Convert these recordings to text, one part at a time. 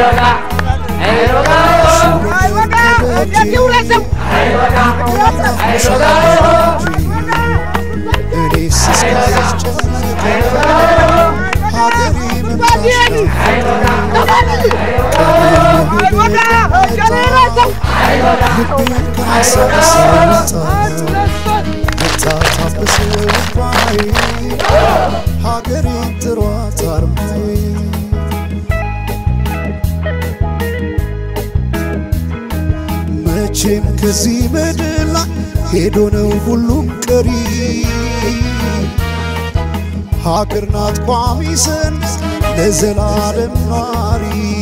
እኔስ እስካሁን ጨነቀኝ ሀገሬ ልቤን ካንሰራሳታ መጣ ታበሰ ልባዬ ሀገሬን ጥሯት አርማዬ መቼም ከዚህ ምድር ላይ ሄዶ ነው ሁሉም ቀሪ ሀገር ናት ቋሚ ሰንስ ለዘላለም ኗሪ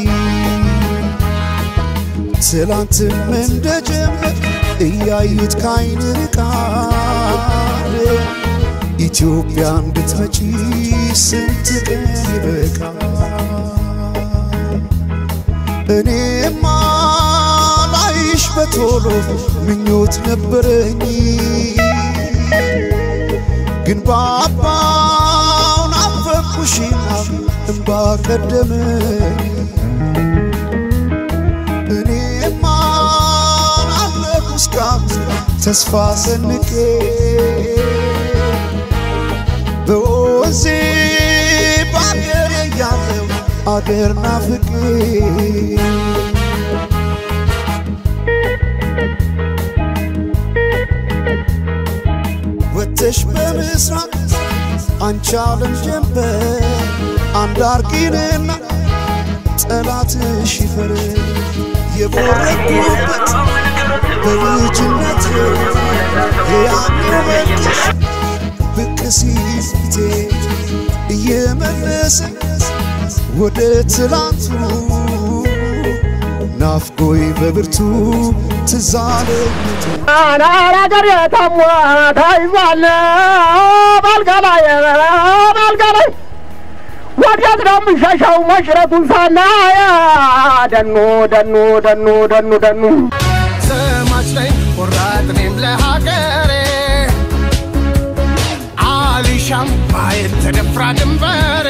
ትላንትም እንደ ጀመር እያዩት ካይን ርቃል ኢትዮጵያ እንድትመጪ ስንት ቀን ይበቃል እኔማ ላይሽ በቶሎ ምኞት ነበረኝ ግን ባባው ናፈኩሽና እምባ ቀደመኝ እኔማ ናፈኩ እስካሁን ተስፋ ሰንቄ በወንዜ በአገሬ ያለው አገር ናፍቄ ወጥተሽ በምስራቅ አንቺ ዓለም ጀንበር አንድ አርጊንና ጠላትሽ ይፈር የቦረኩበት በልጅነት የያኔው መልክሽ ብቅ ሲል ፊቴ እየመለሰ ወደ ትላንቱ ናፍቆይ በብርቱ ትዛለኝ አናራገር የታሟ ታይዟል ባልጋ ላይ ባልጋ ላይ ወዴት ነው የምሸሸው መሽረቱን ሳናያ ደኑ ደኑ ደኑ ደኑ ደኑ ዘማች ነኝ ቆራጥ እኔም ለሀገሬ አሊሻም ማየት ተደፍራ ድንበሬ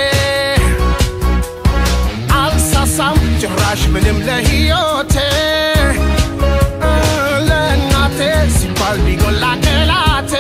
አልሳሳም ጭራሽ ምንም ለሕይወቴ ለእናቴ ሲባል ቢጎላ ቅላቴ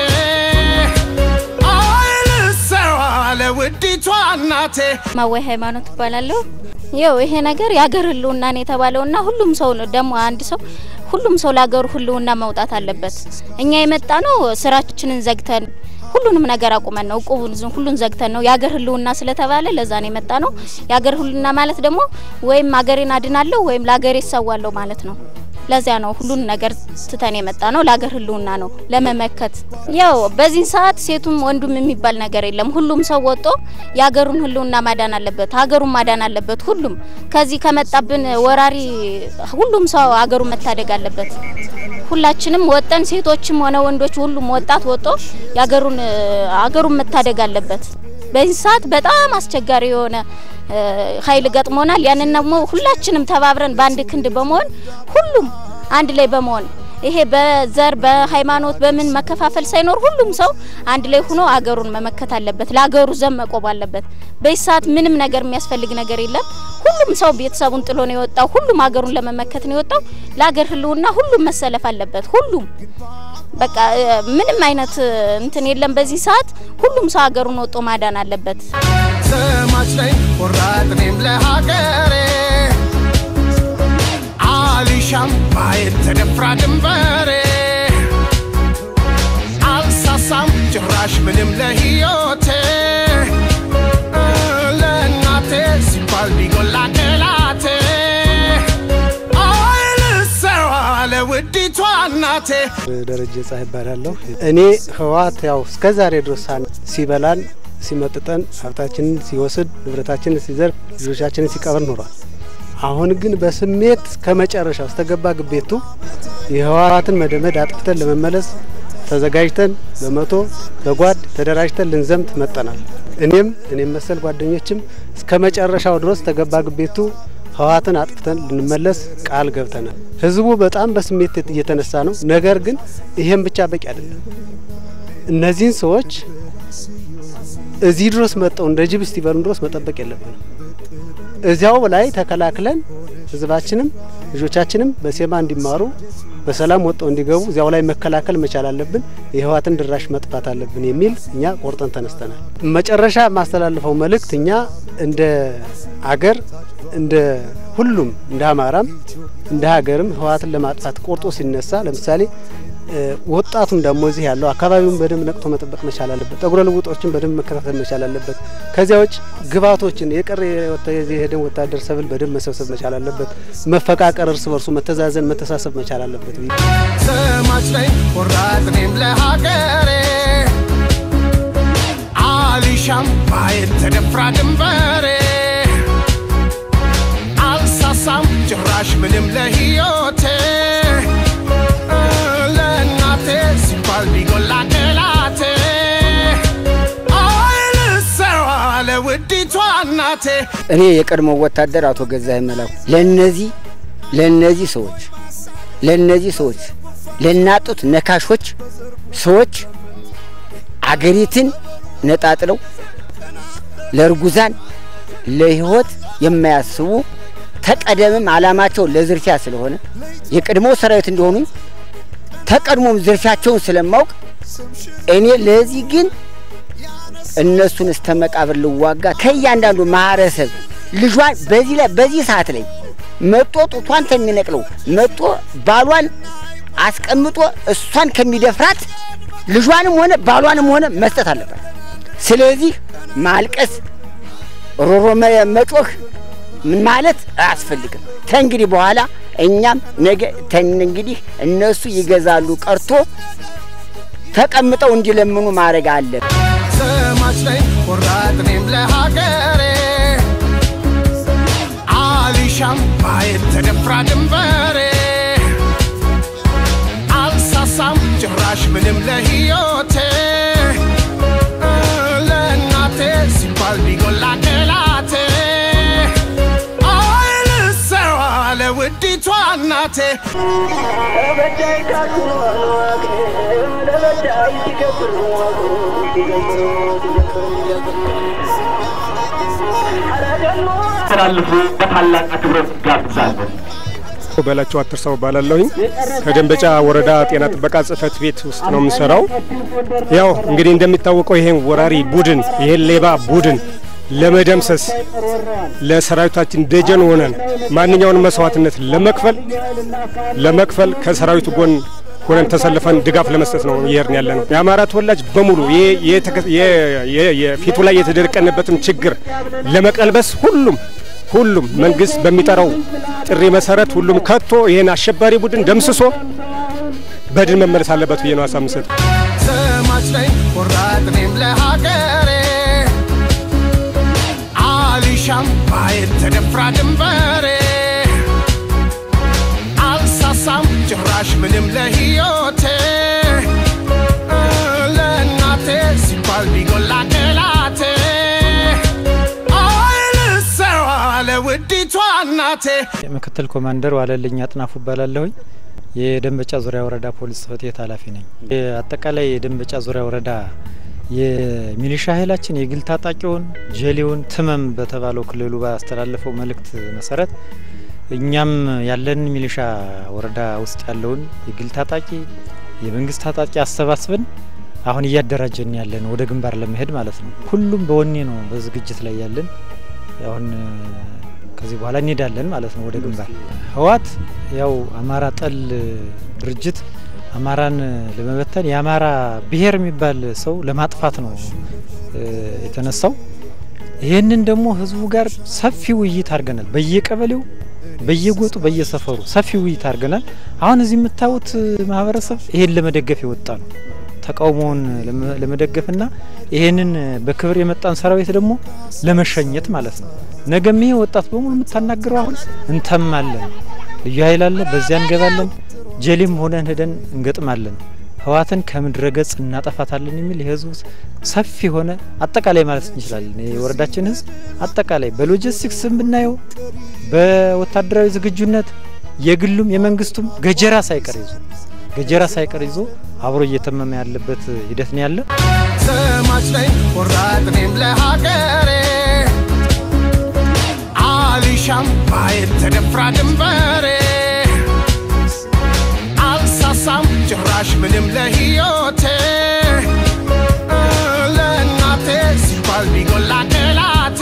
አይልሰዋ ለውዲቷ እናቴ ማወይ ሃይማኖት እባላለሁ። ይው ይሄ ነገር የአገር ህልውናን የተባለውና ሁሉም ሰው ደግሞ አንድ ሰው ሁሉም ሰው ለሀገሩ ህልውና መውጣት አለበት። እኛ የመጣ ነው ስራችንን ዘግተን ሁሉንም ነገር አቁመን ነው እቁቡን ዝም ሁሉን ዘግተን ነው የአገር ህልውና ስለተባለ ለዛ ነው የመጣ ነው። የአገር ህልውና ማለት ደግሞ ወይም አገሬን አድናለሁ ወይም ለአገሬ እሰዋለሁ ማለት ነው። ለዚያ ነው ሁሉን ነገር ትተን የመጣ ነው። ለአገር ህልውና ነው ለመመከት። ያው በዚህ ሰዓት ሴቱም ወንዱም የሚባል ነገር የለም። ሁሉም ሰው ወጦ የአገሩን ህልውና ማዳን አለበት፣ ሀገሩን ማዳን አለበት። ሁሉም ከዚህ ከመጣብን ወራሪ ሁሉም ሰው አገሩን መታደግ አለበት። ሁላችንም ወጠን ሴቶችም ሆነ ወንዶች ሁሉም ወጣት ወጦ የአገሩን አገሩን መታደግ አለበት። በዚህ ሰዓት በጣም አስቸጋሪ የሆነ ኃይል ገጥሞናል። ያንን ደግሞ ሁላችንም ተባብረን በአንድ ክንድ በመሆን ሁሉም አንድ ላይ በመሆን ይሄ በዘር በሃይማኖት በምን መከፋፈል ሳይኖር ሁሉም ሰው አንድ ላይ ሆኖ አገሩን መመከት አለበት። ለአገሩ ዘብ መቆም አለበት። በዚህ ሰዓት ምንም ነገር የሚያስፈልግ ነገር የለም። ሁሉም ሰው ቤተሰቡን ጥሎ ነው የወጣው። ሁሉም አገሩን ለመመከት ነው የወጣው። ለአገር ህልውና ሁሉም መሰለፍ አለበት። ሁሉም በቃ ምንም አይነት እንትን የለም። በዚህ ሰዓት ሁሉም ሰው አገሩን ወጦ ማዳን አለበት። ዘማች ነኝ ቆራጥ እኔም ለሀገሬ አሊሻም ማየት ተደፍራ ድንበሬ አልሳሳም ጭራሽ ምንም ለሕይወቴ ለእናቴ ሲባል ቢጎላ ቅላቴ አይልሰዋ ለውዲቷ እናቴ ደረጀ ፀሐይ ይባላለሁ። እኔ ህወሓት ያው እስከ ዛሬ ድረስ ሲበላን ሲመጥጠን ሀብታችንን ሲወስድ ንብረታችንን ሲዘርፍ ልጆቻችንን ሲቀብር ኖሯል። አሁን ግን በስሜት ከመጨረሻው እስተገባ ግቤቱ የህወሓትን መደመድ አጥፍተን ለመመለስ ተዘጋጅተን በመቶ በጓድ ተደራጅተን ልንዘምት መጠናል። እኔም እኔም መሰል ጓደኞችም እስከ መጨረሻው ድረስ ተገባ ግቤቱ ህወሓትን አጥፍተን ልንመለስ ቃል ገብተናል። ህዝቡ በጣም በስሜት እየተነሳ ነው። ነገር ግን ይሄም ብቻ በቂ አይደለም። እነዚህን ሰዎች እዚህ ድረስ መጠው እንደ ጅብ እስቲበሉን ድረስ መጠበቅ የለብንም። እዚያው ላይ ተከላክለን ህዝባችንም ልጆቻችንም በሴማ እንዲማሩ በሰላም ወጥተው እንዲገቡ እዚያው ላይ መከላከል መቻል አለብን። የህወሓትን ድራሽ መጥፋት አለብን የሚል እኛ ቆርጠን ተነስተናል። መጨረሻ የማስተላልፈው መልእክት እኛ እንደ አገር እንደ ሁሉም እንደ አማራም እንደ ሀገርም ህወሓትን ለማጥፋት ቆርጦ ሲነሳ ለምሳሌ ወጣቱም ደግሞ እዚህ ያለው አካባቢውን በደንብ ነቅቶ መጠበቅ መቻል አለበት። ጠጉረ ልውጦችን በደንብ መከታተል መቻል አለበት። ከዚያ ውጭ ግብዓቶችን የቀረ የሄደን ወታደር ሰብል በደንብ መሰብሰብ መቻል አለበት። መፈቃቀር፣ እርስ በርሱ መተዛዘን፣ መተሳሰብ መቻል አለበት። ዘማች ነኝ ቆራጥ እኔም ለሀገሬ አሊሻም ማየት ተደፍራ ድንበሬ አልሳሳም ጭራሽ ምንም ለህይወቴ ለእናቴ ሲባል ቢጎላ ገላቴ አይልሰዋ ለውዲቷ እናቴ እኔ የቀድሞ ወታደር አቶ ገዛኸኝ መላኩ ለነዚህ ለነዚህ ሰዎች ለነዚህ ሰዎች ለናጡት ነካሾች ሰዎች አገሪትን ነጣጥለው ለእርጉዛን ለህይወት የማያስቡ ተቀደምም አላማቸው ለዝርፊያ ስለሆነ የቀድሞ ሰራዊት እንደሆኑ ተቀድሞም ዝርፊያቸውን ስለማውቅ እኔ ለዚህ ግን እነሱን እስተ መቃብር ልዋጋ ከእያንዳንዱ ማህበረሰብ ልጇን በዚህ ላይ በዚህ ሰዓት ላይ መጦ ጡቷን ከሚነቅለው መጦ ባሏን አስቀምጦ እሷን ከሚደፍራት ልጇንም ሆነ ባሏንም ሆነ መስጠት አለበት። ስለዚህ ማልቀስ፣ ሮሮ መጮህ ምን ማለት አያስፈልግም። ተንግዲህ በኋላ እኛም ነገ እንግዲህ እነሱ ይገዛሉ ቀርቶ ተቀምጠው እንዲለምኑ ማድረግ አለ። ዘማች ነኝ ቆራጥ እኔም ለሀገሬ አሊሻም ማየት ተደፍራ ድንበሬ አልሳሳም ጭራሽ ምንም ለህይወቴ ለእናቴ ሲባል ቢጎላ ገላቴ አይልሰዋ ለውዲቷ እናቴ ተላልፉ በታላቅ አክብሮት ጋብዛለን። በላቸው አትርሳው ባላለሁኝ ከደንበጫ ወረዳ ጤና ጥበቃ ጽህፈት ቤት ውስጥ ነው የምሰራው። ያው እንግዲህ እንደሚታወቀው ይሄን ወራሪ ቡድን ይሄን ሌባ ቡድን ለመደምሰስ ለሰራዊታችን ደጀን ሆነን ማንኛውንም መስዋዕትነት ለመክፈል ለመክፈል ከሰራዊቱ ጎን ሆነን ተሰልፈን ድጋፍ ለመስጠት ነው እየሄድን ያለ ነው። የአማራ ተወላጅ በሙሉ የፊቱ ላይ የተደቀነበትን ችግር ለመቀልበስ ሁሉም ሁሉም መንግስት በሚጠራው ጥሪ መሰረት ሁሉም ከቶ ይህን አሸባሪ ቡድን ደምስሶ በድል መመለስ አለበት ብዬ ነው ሀሳብ የምሰጥ። ዘማች ነኝ ቆራጥ እኔም ለሀገሬ አሊሻም ማየት ተደፍራ ድንበሬ አልሳሳም ጭራሽ ምንም ለህይወቴ ለእናቴ ሲባል ቢጎላ ገላቴ አይልሰዋ ለውዲቷ እናቴ ምክትል ኮማንደር ዋለልኝ አጥናፉ እባላለሁኝ። የደንበጫ ዙሪያ ወረዳ ፖሊስ ጽሕፈት ቤት ኃላፊ ነኝ። አጠቃላይ የደንበጫ ዙሪያ ወረዳ የሚሊሻ ኃይላችን የግል ታጣቂውን ጀሌውን ትመም በተባለው ክልሉ ባስተላለፈው መልእክት መሰረት እኛም ያለን ሚሊሻ ወረዳ ውስጥ ያለውን የግል ታጣቂ የመንግስት ታጣቂ አሰባስበን አሁን እያደራጀን ያለን ወደ ግንባር ለመሄድ ማለት ነው። ሁሉም በወኔ ነው በዝግጅት ላይ ያለን። አሁን ከዚህ በኋላ እንሄዳለን ማለት ነው ወደ ግንባር። ህወሓት ያው አማራ ጠል ድርጅት አማራን ለመበተን የአማራ ብሔር የሚባል ሰው ለማጥፋት ነው የተነሳው። ይህንን ደግሞ ህዝቡ ጋር ሰፊ ውይይት አድርገናል። በየቀበሌው በየጎጡ በየሰፈሩ ሰፊ ውይይት አድርገናል። አሁን እዚህ የምታዩት ማህበረሰብ ይሄን ለመደገፍ የወጣ ነው። ተቃውሞውን ለመደገፍና ይሄንን በክብር የመጣን ሰራዊት ደግሞ ለመሸኘት ማለት ነው። ነገም ይሄ ወጣት በሙሉ የምታናግረው አሁን እንተማለን፣ ልዩ ኃይል አለ፣ በዚያ እንገባለን፣ ጀሌም ሆነን ሄደን እንገጥማለን፣ ህወሓትን ከምድረ ገጽ እናጠፋታለን የሚል የህዝቡ ሰፊ ሆነ አጠቃላይ ማለት እንችላለን። የወረዳችን ህዝብ አጠቃላይ በሎጂስቲክስ ብናየው በወታደራዊ ዝግጁነት የግሉም የመንግስቱም ገጀራ ሳይቀር ይዞ ገጀራ ሳይቀር ይዞ አብሮ እየተመመ ያለበት ሂደት ነው ያለ። ዘማች ነኝ ቆራጥ እኔም ለሀገሬ አሊሻ አልሻም ማየት ተደፍራ ድንበሬ አልሳሳም ጭራሽ ምንም ለሕይወቴ ለእናቴ ሲባል ቢጎላ ገላቴ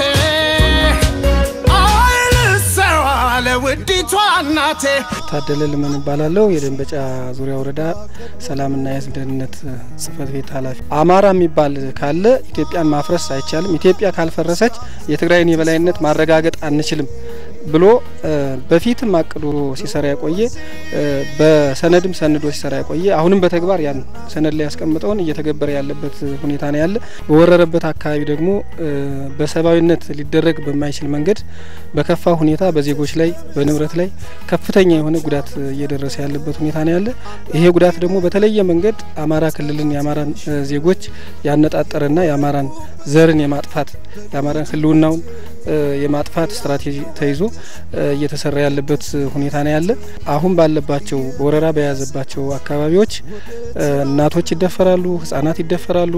አይልሰዋ ለውዲቷ እናቴ ታደለ ልመን እባላለሁ። የደንበጫ ዙሪያ ወረዳ ሰላምና የሕዝብ ደህንነት ጽሕፈት ቤት ኃላፊ። አማራ የሚባል ካለ ኢትዮጵያን ማፍረስ አይቻልም፣ ኢትዮጵያ ካልፈረሰች የትግራይን የበላይነት ማረጋገጥ አንችልም ብሎ በፊትም አቅዶ ሲሰራ የቆየ በሰነድም ሰንዶ ሲሰራ የቆየ አሁንም በተግባር ያን ሰነድ ላይ ያስቀምጠውን እየተገበረ ያለበት ሁኔታ ነው ያለ። በወረረበት አካባቢ ደግሞ በሰብአዊነት ሊደረግ በማይችል መንገድ በከፋ ሁኔታ በዜጎች ላይ በንብረት ላይ ከፍተኛ የሆነ ጉዳት እየደረሰ ያለበት ሁኔታ ነው ያለ። ይሄ ጉዳት ደግሞ በተለየ መንገድ አማራ ክልልን የአማራን ዜጎች ያነጣጠረና የአማራን ዘርን የማጥፋት የአማራን ህልውናውን የማጥፋት ስትራቴጂ ተይዞ እየተሰራ ያለበት ሁኔታ ነው ያለ። አሁን ባለባቸው በወረራ በያዘባቸው አካባቢዎች እናቶች ይደፈራሉ፣ ህጻናት ይደፈራሉ፣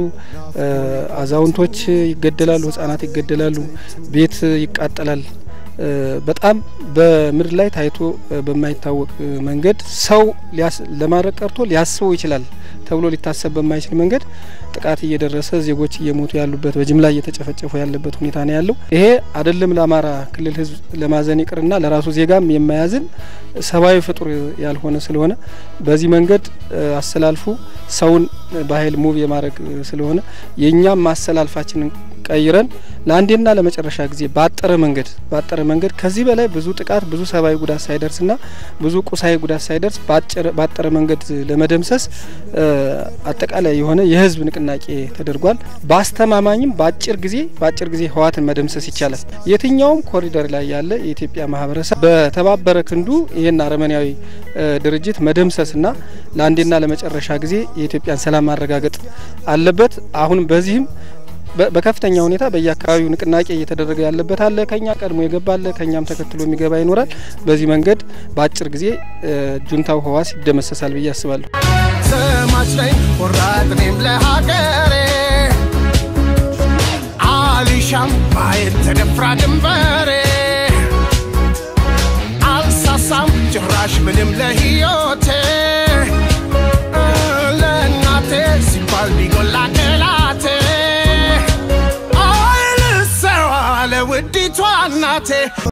አዛውንቶች ይገደላሉ፣ ህጻናት ይገደላሉ፣ ቤት ይቃጠላል። በጣም በምድር ላይ ታይቶ በማይታወቅ መንገድ ሰው ለማድረግ ቀርቶ ሊያስበው ይችላል ተብሎ ሊታሰብ በማይችል መንገድ ጥቃት እየደረሰ ዜጎች እየሞቱ ያሉበት በጅምላ እየተጨፈጨፉ ያለበት ሁኔታ ነው ያለው። ይሄ አይደለም ለአማራ ክልል ህዝብ ለማዘን ይቅርና ለራሱ ዜጋም የማያዝን ሰብአዊ ፍጡር ያልሆነ ስለሆነ በዚህ መንገድ አስተላልፉ ሰውን በኃይል ሙቭ የማድረግ ስለሆነ የእኛም ማስተላልፋችንን ቀይረን ለአንዴና ለመጨረሻ ጊዜ ባጠረ መንገድ ባጠረ መንገድ ከዚህ በላይ ብዙ ጥቃት ብዙ ሰብአዊ ጉዳት ሳይደርስና ብዙ ቁሳዊ ጉዳት ሳይደርስ ባጠረ መንገድ ለመደምሰስ አጠቃላይ የሆነ የህዝብ ንቅናቄ ተደርጓል። በአስተማማኝም በአጭር ጊዜ በአጭር ጊዜ ህወሓትን መደምሰስ ይቻላል። የትኛውም ኮሪደር ላይ ያለ የኢትዮጵያ ማህበረሰብ በተባበረ ክንዱ ይህን አረመኔያዊ ድርጅት መደምሰስና ለአንዴና ለመጨረሻ ጊዜ የኢትዮጵያን ሰላም ማረጋገጥ አለበት። አሁንም በዚህም በከፍተኛ ሁኔታ በየአካባቢው ንቅናቄ እየተደረገ ያለበት አለ። ከኛ ቀድሞ የገባ አለ፣ ከኛም ተከትሎ የሚገባ ይኖራል። በዚህ መንገድ በአጭር ጊዜ ጁንታው ህዋስ ይደመሰሳል ብዬ አስባለሁ። ዘማች ነኝ ቆራጥ እኔም ለሀገሬ አልሻም ማየት ተደፍራ ድንበሬ አልሳሳም ጭራሽ ምንም ለሕይወቴ ለእናቴ ሲባል ቢጎላ ገላቴ አይልሰዋ ለውዲቷ እናቴ